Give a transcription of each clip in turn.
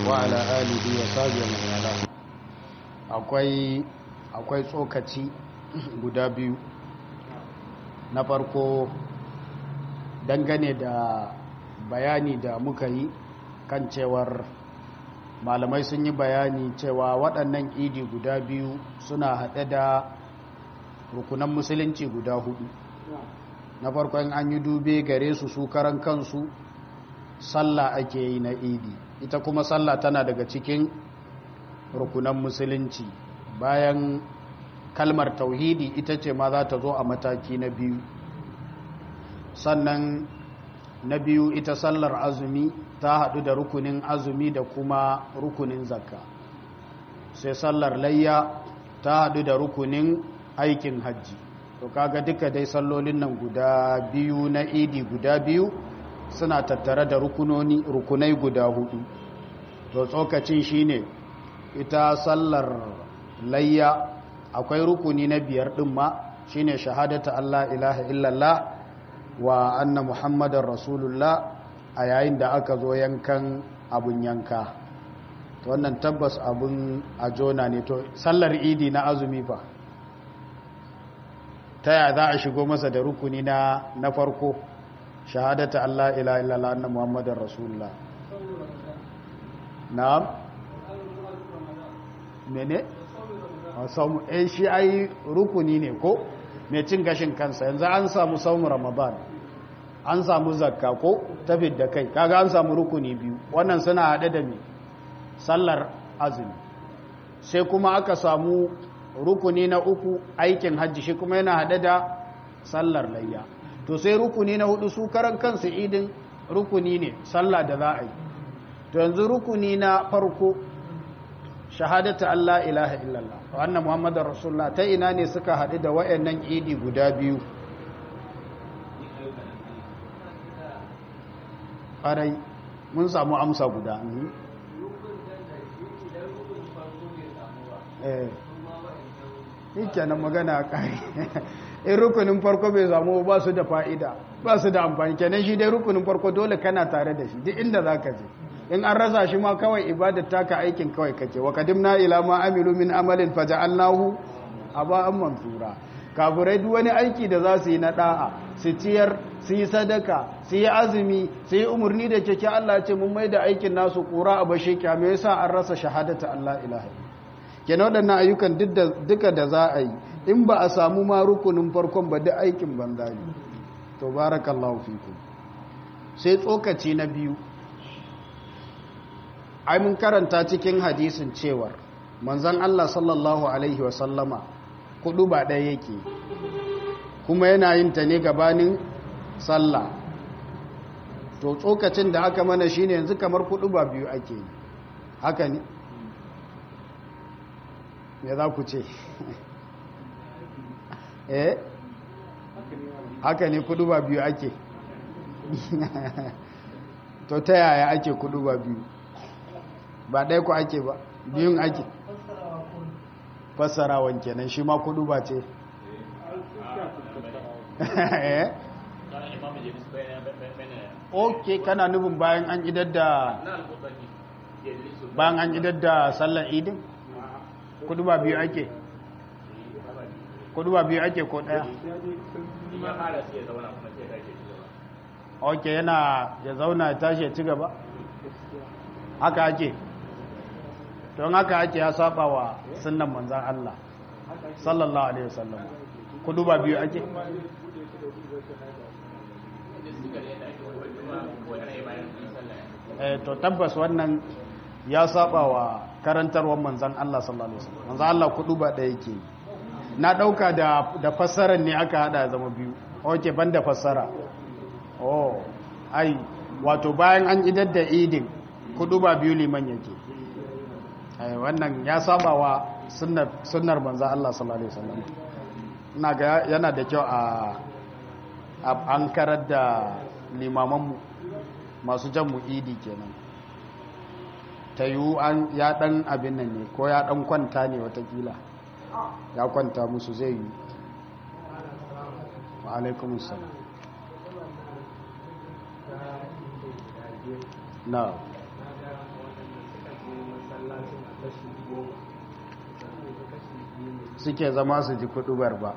وعلى آله وصحبه ومن والاه akwai akwai tsokaci guda biyu na farko dangane da bayani da muka yi kan cewar malamai sun yi bayani cewa waɗannan idi guda biyu suna haɗe da rukunan musulunci guda hudu na farkon an yi dube gare su su karan kansu sallah ake yi na idi ita kuma sallah tana daga cikin rukunan musulunci bayan kalmar tauhidi ita ce ma za ta zo a mataki na biyu sannan na biyu ita sallar azumi ta haɗu da rukunin azumi da kuma rukunin zakka sai sallar layya ta haɗu da rukunin aikin hajji to kaga duka dai sallolin nan guda biyu na idi guda biyu suna tattare da rukunoni rukunai guda hudu to tsokacin shine ita sallar layya akwai rukuni na biyar din ma shine shahadata Allah ilaha illallah wa anna muhammadar rasulullah a yayin da aka zo yankan abun yanka to wannan tabbas abun a jona ne to sallar idi na azumi fa ta yaya za a shigo masa da rukuni na na farko shahadata Allah ilaha illallah anna muhammadar rasulullah na'am mene samu eh shi ai rukuni ne ko mai cin gashin kansa yanzu an samu saumu ramadan an samu zakka ko tafid da kai kaga an samu rukuni biyu wannan suna hade da me sallar azumi sai kuma aka samu rukuni na uku aikin hajji shi kuma yana hade da sallar layya to sai rukuni na hudu su karan kansu idin rukuni ne sallah da za a yi to yanzu rukuni na farko shahadata Allah ilaha illallah wa anna muhammadar rasulullah ta ina ne suka haɗu da wayannan idi guda biyu ƙarai mun samu amsa guda eh kenan magana ƙari in rukunin farko bai samu ba su da fa'ida ba su da amfani kenan shi dai rukunin farko dole kana tare da shi duk inda za ka je in an rasa shi ma kawai ibadar taka aikin kawai kake wa kadimna ila ma amilu min amalin faja'alnahu aba'an mansura kafirai duk wani aiki da za su yi na da'a su ciyar su yi sadaka su yi azumi su yi umarni da keke Allah ce mun mai da aikin nasu kura a bashe kya me yasa an rasa shahadata Allah ilaha kenan waɗannan ayyukan duka da za a yi in ba a samu ma rukunin farkon ba duk aikin banza ne to barakallahu fikum sai tsokaci na biyu ai mun karanta cikin hadisin cewar manzon Allah sallallahu alaihi wasallama kudu ba ɗaya yake kuma yana yin ta ne gabanin sallah to tsokacin da aka mana shine yanzu kamar kudu ba biyu ake yi haka ne me za ku ce eh haka ne kudu ba biyu ake to ta yaya ake kudu ba biyu ba ɗaya ku ake ba biyun ake fassarawan kenan shi ma kudu ba ce ok kana nufin bayan an idar da bayan an idar da sallar idin kudu ba biyu ake kudu ba biyu ake ko ɗaya ok yana ya zauna ya tashi ya ci gaba haka ake don haka ake ya saba wa sunan manzan Allah sallallahu alaihi wasallam kudu ba biyu ake eh to tabbas wannan ya saba wa karantarwar manzan Allah sallallahu alaihi wasallam manzan Allah kudu ba da yake na dauka da da fassarar ne aka hada zama biyu oke banda fassara oh ai wato bayan an idar da idin kudu ba biyu liman yake wannan ya saba wa sunnar manzan Allah sallallahu Alaihi wasallam ina ga yana da kyau a an karar da limamanmu masu jan mu idi kenan ta yiwu an ya dan abin nan ne ko ya dan kwanta ne watakila ya kwanta musu zai yi wa alaikumussalam na suke zama su ji kudubar ba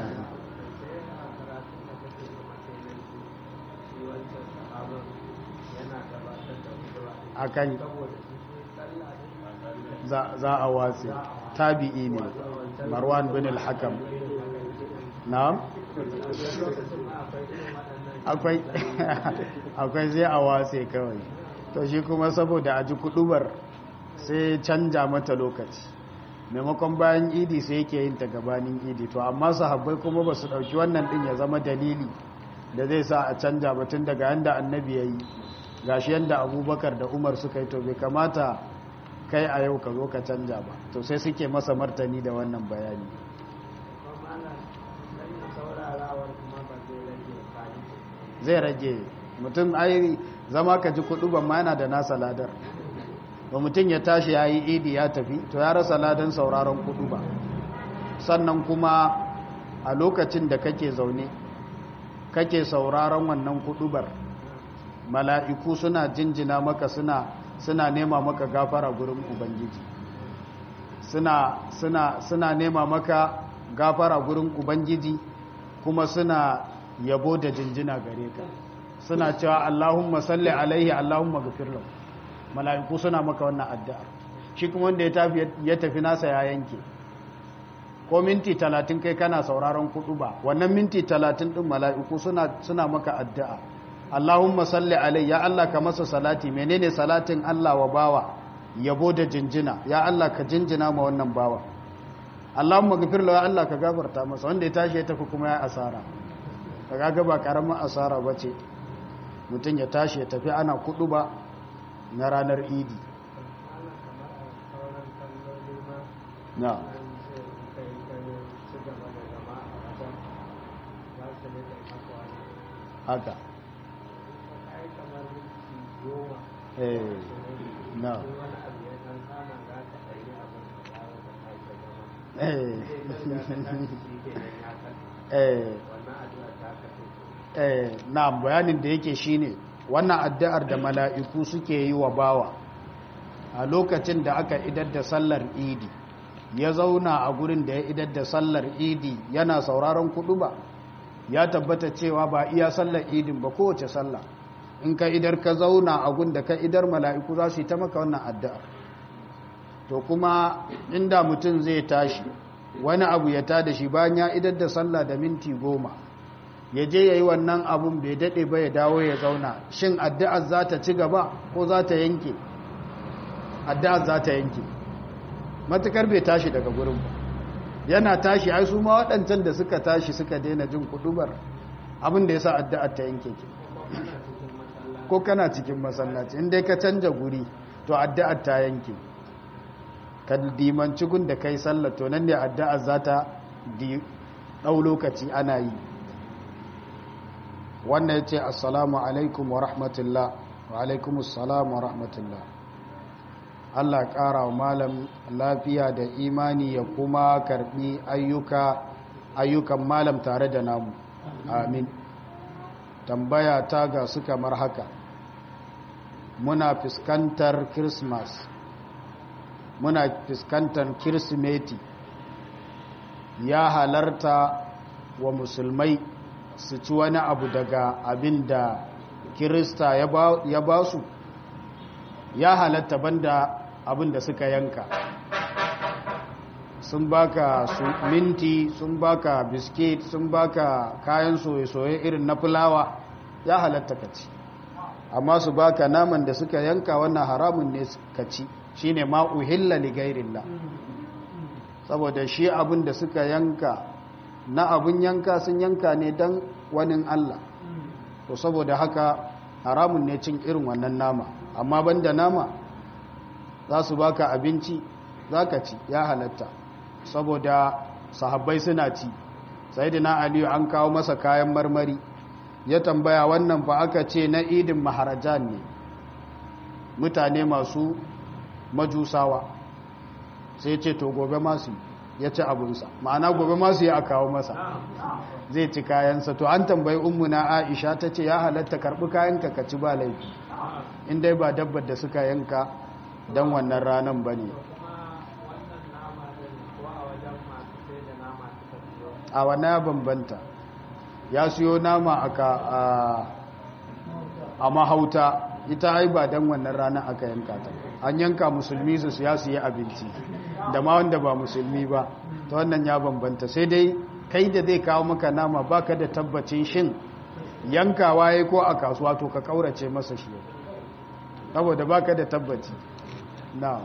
akan za a watsi tabi'i ne marwan bin al-hakam na'am akwai akwai zai a watsi kawai to shi kuma saboda a ji kudubar sai canja mata lokaci maimakon bayan idi sai yake yin ta gabanin idi to amma sahabbai kuma ba su dauki wannan din ya zama dalili da zai sa a canja batun daga yanda annabi ya yi gashi yanda abubakar da umar suka yi to bai kamata kai a yau ka zo ka canja ba to sai suke masa martani da wannan bayani zai rage mutum ai zama ka ji kudu ban ma yana da nasa ladar ba mutum ya tashi ya yi idi ya tafi to ya rasa ladan sauraron kudu ba sannan kuma a lokacin da kake zaune kake sauraron wannan kudubar mala'iku suna jinjina maka suna suna nema maka gafara gurin ubangiji suna suna suna nema maka gafara gurin ubangiji kuma suna yabo da jinjina gare ka suna cewa Allahumma salli alaihi Allahumma ghafir lahu mala'iku suna maka wannan addu'a shi kuma wanda ya tafi ya tafi nasa ya yanke ko minti 30 kai kana sauraron kudu ba wannan minti 30 din mala'iku suna suna maka addu'a Allahumma salli alai ya Allah ka masa salati menene salatin Allah wa bawa yabo da jinjina ya Allah ka jinjina ma wannan bawa Allahumma ghafir lahu ya Allah ka gafarta masa wanda ya tashi ya tafi kuma ya asara kaga ga ba karamin asara bace mutum ya tashi ya tafi ana kudu ba na ranar idi na haka eh na eh eh eh na bayanin da yake shine wannan addu'ar da mala'iku suke yi wa bawa a lokacin da aka idar da sallar idi ya zauna a gurin da ya idar da sallar idi yana sauraron kudu ba ya tabbata cewa ba iya sallar idin ba kowace sallah in ka idar ka zauna a gun da ka idar mala'iku za su yi ta maka wannan addu'ar to kuma inda mutum zai tashi wani abu ya tada shi bayan ya idar da sallah da minti goma ya je ya yi wannan abun bai daɗe ba ya dawo ya zauna shin addu'ar za ta ci gaba ko za ta yanke addu'ar za ta yanke matukar bai tashi daga gurin ba yana tashi ai su ma waɗancan da suka tashi suka daina jin kudubar abin da ya sa addu'ar ta yanke ke ko kana cikin masallaci inda ka canja guri to addu'ar ta yanke ka dimanci gun da kai sallah to nan ne addu'ar za ta ɗau lokaci ana yi wannan ya ce assalamu alaikum wa rahmatullah wa alaikum assalamu wa rahmatullah Allah ƙara wa malam lafiya da imani ya kuma karɓi ayyuka ayyukan malam tare da namu amin tambaya ta ga su kamar haka muna fuskantar christmas muna fuskantar kirsimeti ya halarta wa musulmai su ci wani abu daga abin da kirista ya ba su ya halatta banda abin da suka yanka sun baka su minti sun baka biskit sun baka kayan soye-soye irin na fulawa ya halatta ka ci amma su baka naman da suka yanka wannan haramun ne ka ci shine ma uhilla li ghairillah saboda shi abin da suka yanka na abin yanka sun yanka ne dan wani Allah to saboda haka haramun ne cin irin wannan nama amma banda nama za su baka abinci za ka ci ya halatta saboda sahabbai suna ci sai da aliyu an kawo masa kayan marmari ya tambaya wannan fa aka ce na idin maharajan ne mutane masu majusawa sai ce to gobe masu ya ci abunsa ma'ana gobe masu ya kawo masa zai ci kayansa to an tambayi ummuna aisha ta ce ya halatta karbi kayanka ka ci ba laifi in dai ba dabbar da suka yanka don wannan ranar ba ne a wani ya bambanta ya siyo nama aka a mahauta ita ai ba dan wannan rana aka yanka ta an yanka musulmi su ya su yi abinci da ma wanda ba musulmi ba ta wannan ya bambanta sai dai kai da zai kawo maka nama baka da tabbacin shin yankawa ya ko a kasuwa to ka kaurace masa shi saboda baka da tabbaci na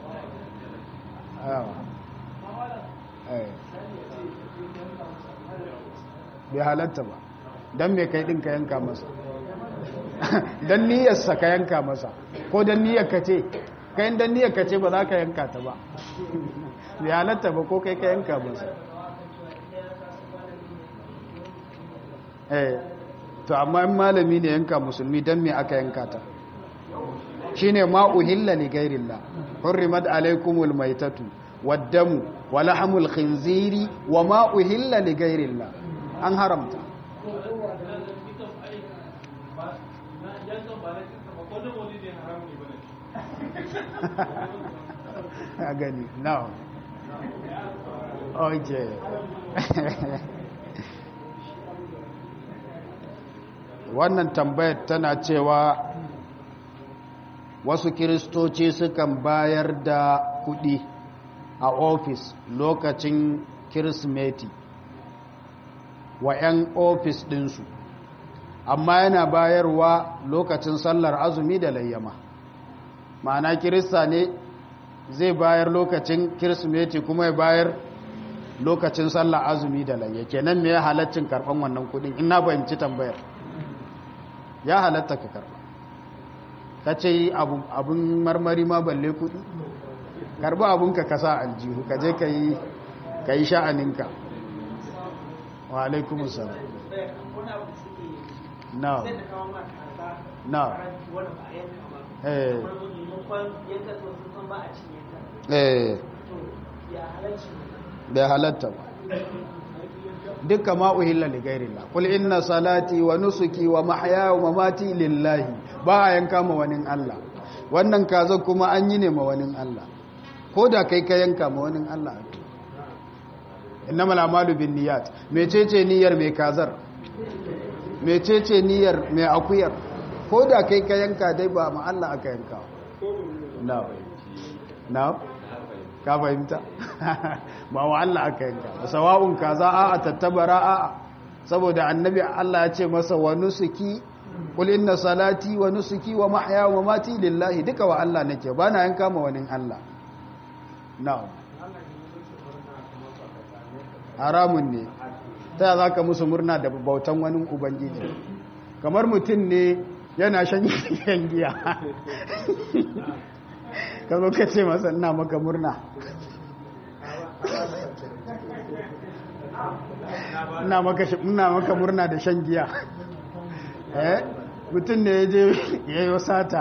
bai halatta ba don mai kai ɗin ka yanka masa don niyyarsa ka yanka masa ko don niyyar ka ce kayan don niyyar ka ce ba za ka yanka ta ba bai halatta ba ko kai ka yanka masa eh to amma in malami ne yanka musulmi don me aka yanka ta shine ma uhilla li ghairillah hurrimat alaykumul maitatu waddamu wa lahmul khinziri wa ma uhilla li ghairillah an haramta a gani now okay wannan tambayar tana cewa wasu kiristoci sukan bayar da kudi a ofis lokacin kirismeti wa 'yan ofis ɗinsu amma yana bayarwa lokacin sallar azumi da layyama ma'ana kirista ne zai bayar lokacin kirismeti kuma ya bayar lokacin sallar azumi da layya kenan me ya halaccin karɓan wannan kudin ina fahimci tambayar ya halatta ka karɓa ka ce abin marmari ma balle kudi karɓi abinka ka sa aljihu ka je ka yi sha'aninka wa alaikumus salam na na eh eh bai halatta ba dukkan ma'uhilla li gairillah kul inna salati wa nusuki wa mahyaya wa mamati lillahi ba a yanka ma wani Allah wannan kaza kuma an yi ne ma wani Allah ko da kai ka yanka ma wani Allah innamal a'malu binniyat mecece niyyar mai kazar mecece niyyar mai akuyar ko da kai ka yanka dai ba ma Allah aka yanka na na ka fahimta ba wa Allah aka yanka sawa'un kaza a tattabara a saboda annabi Allah ya ce masa wa nusuki qul inna salati wa nusuki wa mahya wa mamati lillahi duka wa Allah nake ba na yanka ma wani Allah na'am haramun ne ta za ka musu murna da bautan wani ubangiji kamar mutum ne yana shan giya ka zo ka ce masa ina maka murna ina maka murna da shan giya eh mutum ne ya je ya yi sata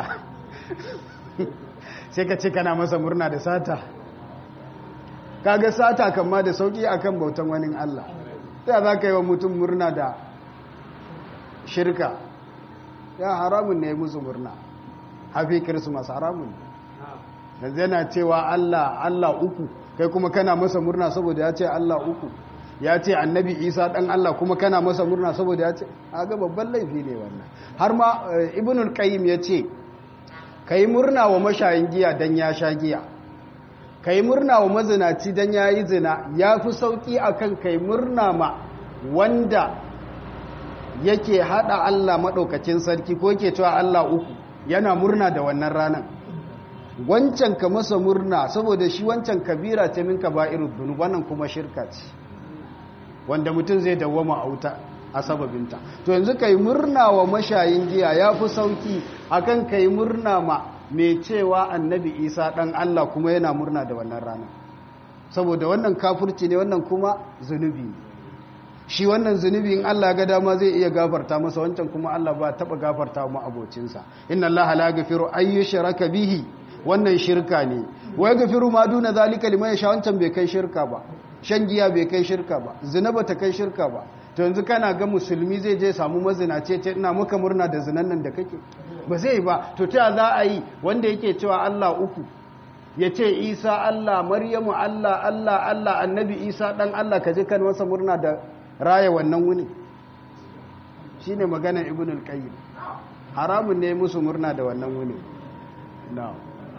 sai ka ce kana masa murna da sata kaga sata kama da sauki akan bautan wani Allah ta za ka yi wa mutum murna da shirka ya haramun ne musu murna hafi kirsimas haramun yanzu yana cewa Allah Allah uku kai kuma kana masa murna saboda ya ce Allah uku ya ce annabi isa dan Allah kuma kana masa murna saboda ya ce ga babban laifi ne wannan har ma ibnul qayyim ya ce kai murna wa mashayin giya dan ya sha giya kai murna wa mazinaci dan ya yi zina ya fi sauki akan kai murna ma wanda yake hada Allah maɗaukacin sarki ko yake cewa Allah uku yana murna da wannan ranar wancan ka masa murna saboda shi wancan kabira ce min kaba'irud dhunub wannan kuma shirka ce wanda mutum zai dawwama a wuta a sababinta to yanzu kai murna wa mashayin giya yafi sauki akan kai murna ma mai cewa annabi Isa dan Allah kuma yana murna da wannan rana saboda wannan kafirci ne wannan kuma zunubi ne shi wannan zunubi in Allah ga dama zai iya gafarta masa wancan kuma Allah ba taba gafarta mu abocinsa inna Allah la yaghfiru ayyushraka bihi wannan shirka ne wai gafiru ma duna zalika liman yasha wancan bai kai shirka ba shan giya bai kai shirka ba zina bata kai shirka ba to yanzu kana ga musulmi zai je samu mazinace ce ina maka murna da zinan nan da kake ba zai ba to ta za a yi wanda yake cewa Allah uku ya ce isa Allah maryamu Allah Allah Allah annabi isa ɗan Allah ka je kan masa murna da raya wannan wuni shi ne maganar ibn al-qayyim haramun ne musu murna da wannan wuni na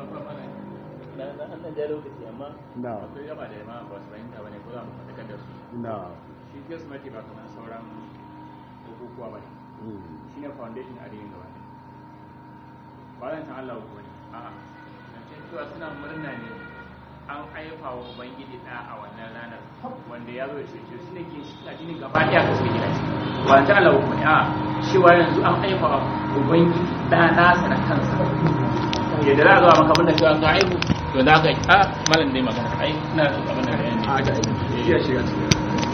na akwai gaba da yamma ba su fahimta ba ne ko za mu faɗakar da su na shi kirsimeti ba kamar sauran bukukuwa ba ne shi ne foundation addinin gaba ne ba zan san Allah ko ne a'a zancen cewa suna murna ne an haifa wa ubangiji ɗa a wannan ranar wanda ya zo da shi shi ne ke shi addinin gaba ɗaya ka suke gina shi ba zan san Allah ko ne a'a cewa yanzu an haifa wa ubangiji ɗa nasa da kansa yadda za a zuwa maka abinda cewa ka aihu to za ka yi a malam dai magana ai ina abin da bayani a ga ya shiga cikin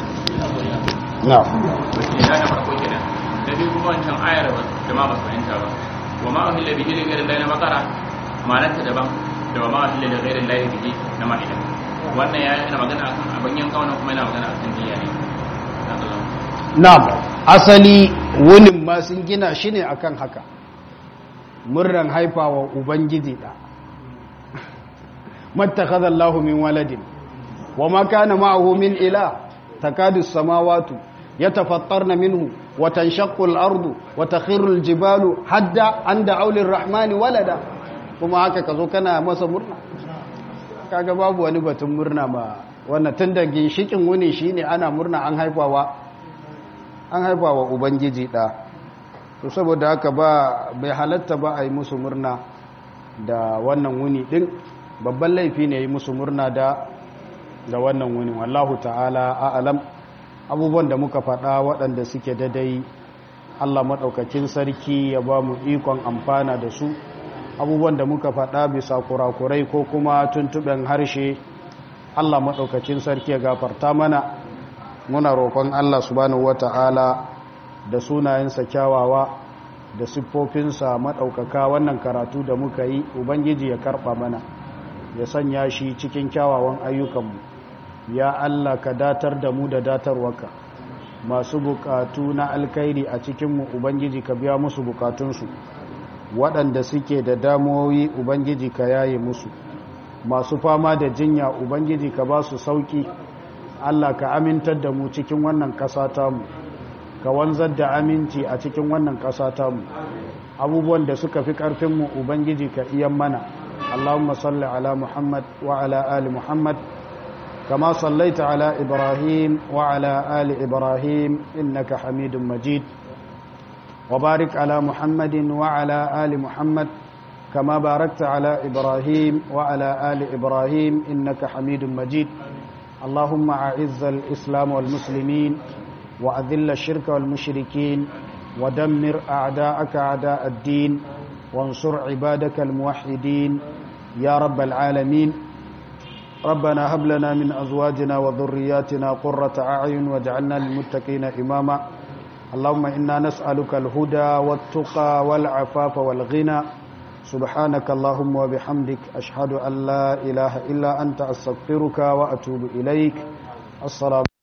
na ya na farko kenan da biyu kuma wancan ayar ba da ma ba su fahimta ba wa ma ahilla bihi li ghayri allahi na bakara ma'anarta daban da wa ma ahilla li ghayri allahi bihi na ma'ida wannan ya yana magana akan abin yanka wannan kuma yana magana akan niyya ne Na'am, asali wunin ma sun gina shi ne akan haka. Murran haifawa Ubangiji ɗa. Mattakaza Allah min waladin, wa ma kana ma'ahu min ila, takadu samawatu, ya tafattarna minhu, wa tanshaqqu al-ardu, wa takhiru al-jibalu hadda an da aulin rahmani walada. Kuma haka ka zo kana masa murna. Kaga babu wani batun murna ma wannan tun da ginshikin wuni shine ana murna an haifawa an haifa wa ubangiji ɗa to saboda haka ba bai halatta ba a yi musu murna da wannan wuni ɗin babban laifi ne yi musu murna da da wannan wuni wallahu ta'ala a'alam abubuwan da muka faɗa waɗanda suke dadai allah maɗaukakin sarki ya ba mu ikon amfana da su abubuwan da muka faɗa bisa kurakurai ko kuma tuntuɓen harshe allah maɗaukakin sarki ya gafarta mana muna roƙon Allah subhanahu wata'ala da sunayensa kyawawa da siffofinsa maɗaukaka wannan karatu da muka yi ubangiji ya karɓa mana ya sanya shi cikin kyawawan ayyukanmu ya Allah ka datar da mu da datarwaka masu bukatu na alkairi a cikinmu ubangiji ka biya musu bukatunsu waɗanda suke da damuwoyi ubangiji ka yaye musu masu fama da jinya ubangiji ka ba su sauƙi Allah ka amintar da mu cikin wannan ƙasa tamu ka wanzar da aminci a cikin wannan ƙasa tamu abubuwan da suka fi ƙarfinmu ubangiji ka iyan mana Allahumma salli ala Muhammad wa ala ali Muhammad kama sallaita ala Ibrahim wa ala ali Ibrahim innaka Hamidum Majid wa barik ala Muhammadin wa ala ali Muhammad kama barakta ala Ibrahim wa ala ali Ibrahim innaka Hamidum Majid اللهم أعز الإسلام والمسلمين وأذل الشرك والمشركين ودمر أعداءك أعداء الدين وانصر عبادك الموحدين يا رب العالمين ربنا هب لنا من أزواجنا وذرياتنا قرة أعين واجعلنا للمتقين إماما اللهم إنا نسألك الهدى والتقى والعفاف والغنى سبحانك اللهم وبحمدك أشهد أن لا إله إلا أنت أستغفرك وأتوب إليك السلام